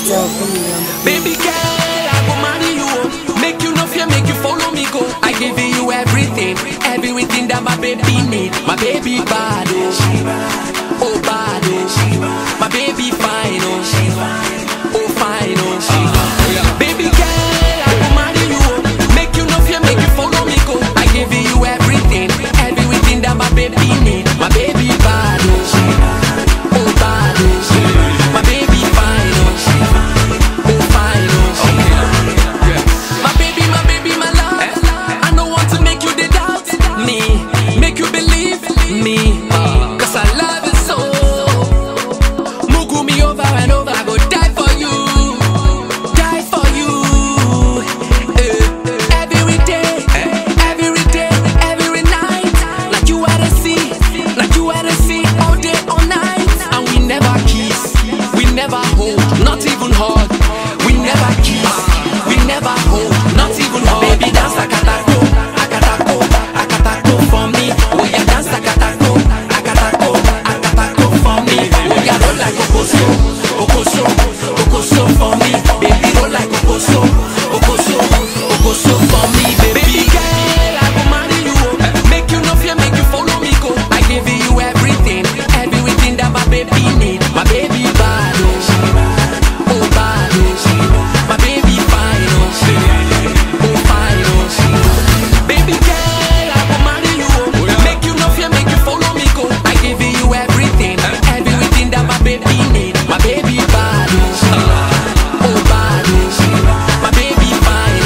Baby girl, I go marry you. oh. Make you no fear, make you follow me go. I give you everything, everything that my baby need. My baby bad, oh, oh bad, oh. My baby fine, oh, oh fine, oh. Baby girl, I go marry you. oh. Make you no fear, make you follow me go. I give you everything, everything that my baby need. My baby bad, oh, oh bad, oh. My baby fine, oh, oh fine, oh. My baby, my baby, my love. I don't want to make you the doubt me, make you believe me. Cause I love you so. Mugu me over and over, I go die for you. Die for you. Eh, Every day, every day, every night. Like you at the sea, like you at the sea, all day, all night. And we never kiss, we never hold, not even hug. We never kiss, we never hold, not even hug. Baby, dance akatako, akatako, akatako for me. Oh yeah, dance akatako, akatako, akatako for me. Oh yeah, roll like okoso, okoso, okoso for me. Baby, roll like okoso, okoso, okoso for me. Baby girl, I go marry you. oh. Make you no fear, make you follow me go. I give you everything, everything that my baby need. My baby bad, oh, oh bad, oh. My baby fine, oh, oh fine, oh. Baby girl, I go marry you. oh. Make you no fear, make you follow me go. I give you everything, everything that my baby need. My baby bad, oh, oh bad, oh. My baby fine,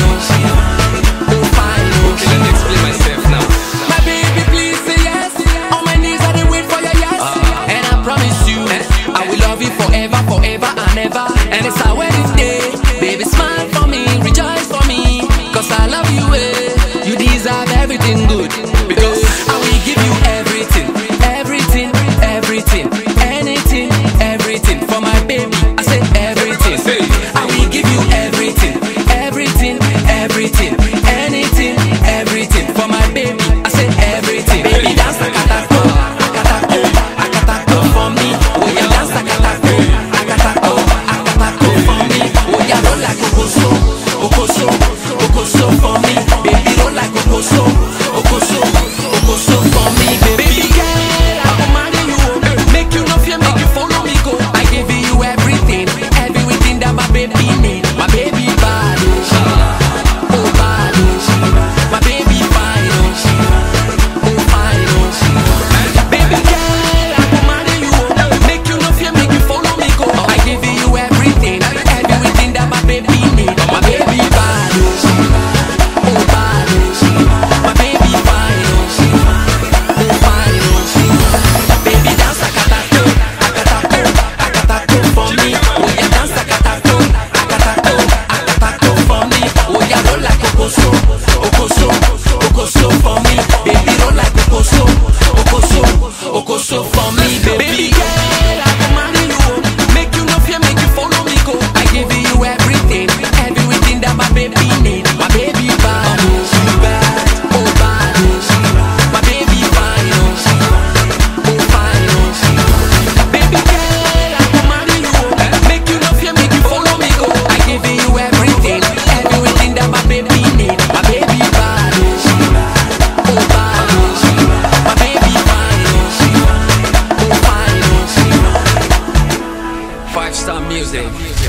oh, oh fine, oh. Okay, let me explain myself now. My baby, please say yes. On my knees, I dey wait for your yes. And I promise you, I will love you forever, forever and ever. And it's our wedding day. Baby, smile for me, rejoice for me. Cause I love you, eh. You deserve everything good. Because I will give you everything, everything, everything, anything, everything for my baby. I say everything. Say. I will give you everything, everything, everything, anything, everything for my baby. I say everything. Baby, dance akatako, akatako, akatako for me. Oh yeah, dance akatako, akatako, akatako for me. Oh yeah, roll like okoso, okoso, okoso for me. Baby, roll like okoso, okoso, okoso for me. Baby girl, I go marry you. oh. Make you no fear, make you follow me go. I give you everything, everything that my baby need. My baby bad, oh, oh bad, oh. My baby fine, oh, oh fine, oh. Baby girl, I go marry you. oh. Make you no fear, make you follow me go. I give you everything, everything that my baby need. My baby bad, oh, oh bad, oh. My baby fine, oh, oh fine, oh. Baby dance akatako, akatako, akatako for me. Oh yeah, dance akatako, akatako, akatako for me. Oh yeah, roll like okoso, okoso, okoso for me. Baby roll like okoso, okoso, okoso for me. Baby girl, I go marry you. oh. Make you no fear, make you follow me go. I give you everything, everything that my baby need. My baby bad, oh bad, oh bad, oh. My baby fine, oh. Oh fine, oh. Baby girl, I go marry you. oh. Make you no fear, make you follow me go. I give you everything, everything that my baby need. My baby bad, oh, oh bad, oh. My baby fine, oh, oh fine, oh. Five star music.